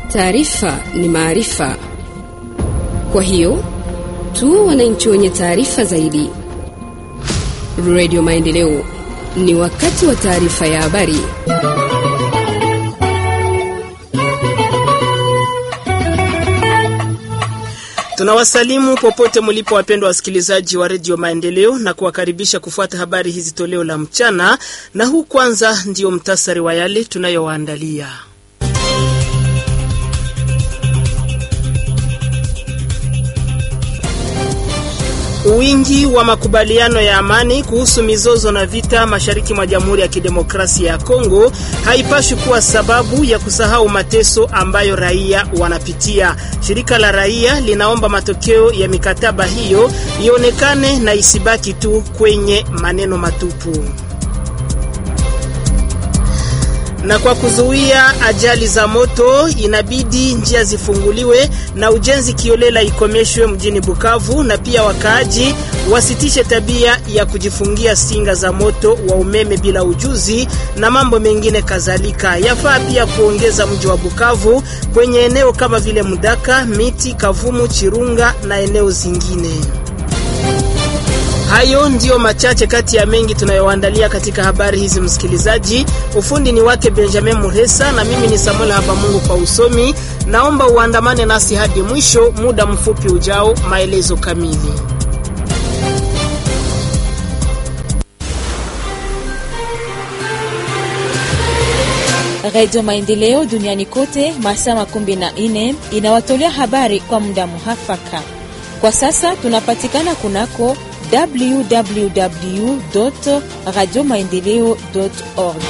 Taarifa ni maarifa, kwa hiyo tu wananchi wenye taarifa zaidi. Radio Maendeleo, ni wakati wa taarifa ya habari. Tunawasalimu popote mlipo, wapendwa wasikilizaji wa redio Maendeleo, na kuwakaribisha kufuata habari hizi toleo la mchana, na huu kwanza ndio mtasari wa yale tunayowaandalia. Wingi wa makubaliano ya amani kuhusu mizozo na vita mashariki mwa Jamhuri ya Kidemokrasia ya Kongo haipashi kuwa sababu ya kusahau mateso ambayo raia wanapitia. Shirika la raia linaomba matokeo ya mikataba hiyo ionekane na isibaki tu kwenye maneno matupu. Na kwa kuzuia ajali za moto inabidi njia zifunguliwe na ujenzi kiolela ikomeshwe mjini Bukavu, na pia wakaaji wasitishe tabia ya kujifungia singa za moto wa umeme bila ujuzi na mambo mengine kadhalika. Yafaa pia kuongeza mji wa Bukavu kwenye eneo kama vile Mudaka, Miti, Kavumu, Chirunga na eneo zingine. Hayo ndiyo machache kati ya mengi tunayoandalia katika habari hizi, msikilizaji. Ufundi ni wake Benjamin Muresa na mimi ni Samuel Habamungu kwa usomi. Naomba uandamane nasi hadi mwisho. Muda mfupi ujao, maelezo kamili. Radio Maendeleo duniani kote masaa makumi na nne inawatolea habari kwa muda muhafaka. Kwa sasa tunapatikana kunako www radio maendeleo org.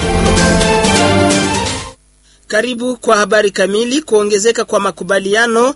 Karibu kwa habari kamili. Kuongezeka kwa makubaliano,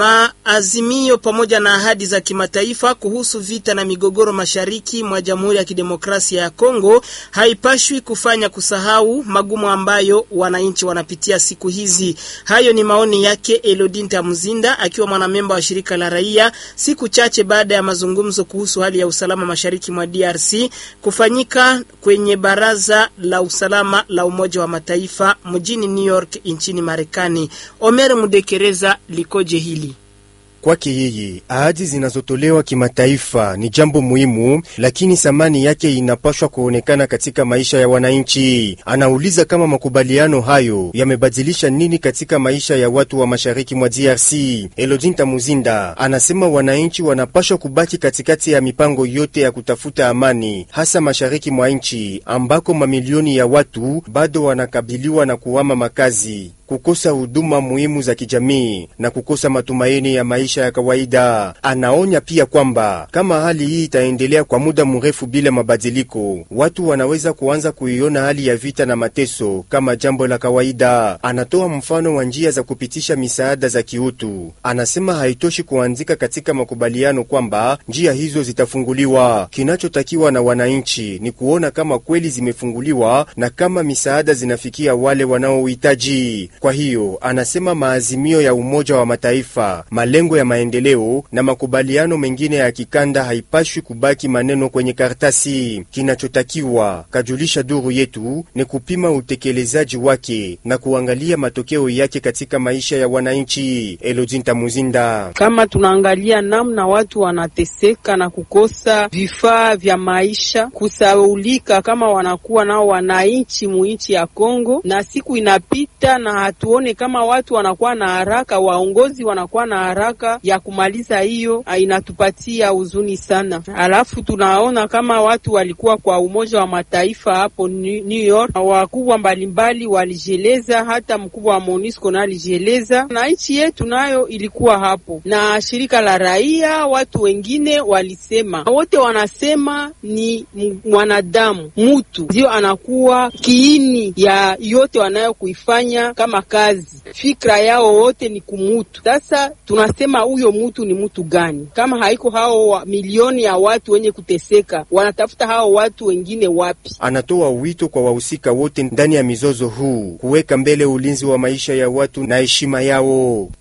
maazimio pamoja na ahadi za kimataifa kuhusu vita na migogoro mashariki mwa Jamhuri ya Kidemokrasia ya Kongo haipashwi kufanya kusahau magumu ambayo wananchi wanapitia siku hizi. Hayo ni maoni yake Elodinta Mzinda akiwa mwanamemba wa shirika la raia, siku chache baada ya mazungumzo kuhusu hali ya usalama mashariki mwa DRC kufanyika kwenye Baraza la Usalama la Umoja wa Mataifa mjini New York nchini Marekani. Omer Mudekereza likoje hili? Kwake yeye ahadi zinazotolewa kimataifa ni jambo muhimu, lakini thamani yake inapashwa kuonekana katika maisha ya wananchi. Anauliza kama makubaliano hayo yamebadilisha nini katika maisha ya watu wa mashariki mwa DRC. Elodinta Muzinda anasema wananchi wanapashwa kubaki katikati ya mipango yote ya kutafuta amani, hasa mashariki mwa nchi ambako mamilioni ya watu bado wanakabiliwa na kuhama makazi kukosa huduma muhimu za kijamii na kukosa matumaini ya maisha ya kawaida. Anaonya pia kwamba kama hali hii itaendelea kwa muda mrefu bila mabadiliko, watu wanaweza kuanza kuiona hali ya vita na mateso kama jambo la kawaida. Anatoa mfano wa njia za kupitisha misaada za kiutu. Anasema haitoshi kuandika katika makubaliano kwamba njia hizo zitafunguliwa. Kinachotakiwa na wananchi ni kuona kama kweli zimefunguliwa na kama misaada zinafikia wale wanaohitaji. Kwa hiyo anasema maazimio ya Umoja wa Mataifa, malengo ya maendeleo na makubaliano mengine ya kikanda haipashwi kubaki maneno kwenye karatasi. Kinachotakiwa, kajulisha duru yetu, ni kupima utekelezaji wake na kuangalia matokeo yake katika maisha ya wananchi. Elodinta Muzinda: kama tunaangalia namna watu wanateseka na kukosa vifaa vya maisha, kusaulika kama wanakuwa nao wananchi muinchi ya Kongo, na siku inapita na hatuone kama watu wanakuwa na haraka, waongozi wanakuwa na haraka ya kumaliza hiyo, inatupatia huzuni sana. Alafu tunaona kama watu walikuwa kwa Umoja wa Mataifa hapo New York, wakubwa mbalimbali walijieleza, hata mkubwa wa MONUSCO na alijieleza, na nchi yetu nayo ilikuwa hapo, na shirika la raia, watu wengine walisema, wote wanasema ni mwanadamu, mutu ndio anakuwa kiini ya yote wanayo kuifanya kama kazi. Fikra yao wote ni kumutu. Sasa tunasema huyo mutu ni mutu gani? Kama haiko hao wa milioni ya watu wenye kuteseka, wanatafuta hao watu wengine wapi? Anatoa wito kwa wahusika wote ndani ya mizozo huu kuweka mbele ulinzi wa maisha ya watu na heshima yao.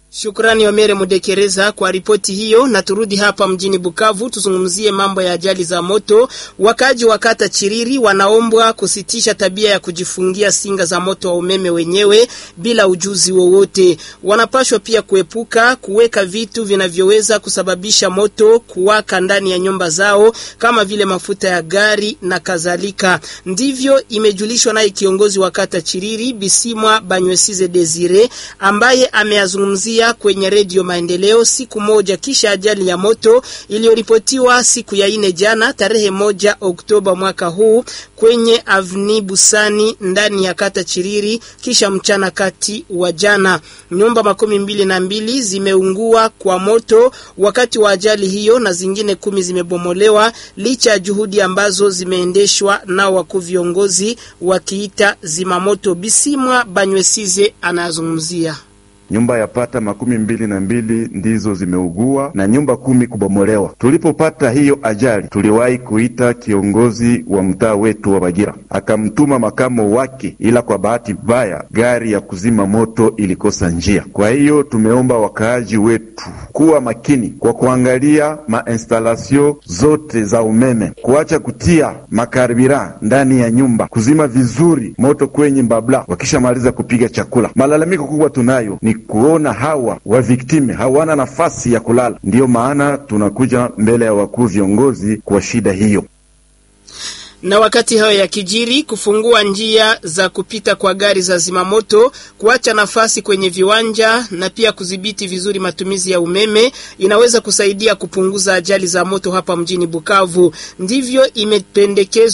Shukrani Omere Mudekereza kwa ripoti hiyo, na turudi hapa mjini Bukavu tuzungumzie mambo ya ajali za moto. Wakaji wa kata Chiriri wanaombwa kusitisha tabia ya kujifungia singa za moto wa umeme wenyewe bila ujuzi wowote. Wanapashwa pia kuepuka kuweka vitu vinavyoweza kusababisha moto kuwaka ndani ya nyumba zao kama vile mafuta ya gari na kadhalika. Ndivyo imejulishwa naye kiongozi wa kata Chiriri Bisimwa Banywesize Desire ambaye ameyazungumzia kwenye redio Maendeleo siku moja kisha ajali ya moto iliyoripotiwa siku ya ine jana tarehe moja Oktoba mwaka huu kwenye avni Busani ndani ya kata Chiriri kisha mchana kati wa jana. Nyumba makumi mbili na mbili zimeungua kwa moto wakati wa ajali hiyo na zingine kumi zimebomolewa licha ya juhudi ambazo zimeendeshwa na wakuu viongozi wakiita zimamoto. Bisimwa Banywesize anazungumzia nyumba yapata makumi mbili na mbili ndizo zimeugua na nyumba kumi kubomolewa. Tulipopata hiyo ajali, tuliwahi kuita kiongozi wa mtaa wetu wa Bagira, akamtuma makamo wake, ila kwa bahati mbaya gari ya kuzima moto ilikosa njia. Kwa hiyo tumeomba wakaaji wetu kuwa makini kwa kuangalia mainstalasio zote za umeme, kuacha kutia makarbira ndani ya nyumba, kuzima vizuri moto kwenye mbabla wakishamaliza kupiga chakula. Malalamiko kubwa tunayo ni kuona hawa waviktime hawana nafasi ya kulala. Ndiyo maana tunakuja mbele ya wakuu viongozi kwa shida hiyo. Na wakati hayo ya kijiri, kufungua njia za kupita kwa gari za zimamoto, kuacha nafasi kwenye viwanja na pia kudhibiti vizuri matumizi ya umeme inaweza kusaidia kupunguza ajali za moto hapa mjini Bukavu. Ndivyo imependekezwa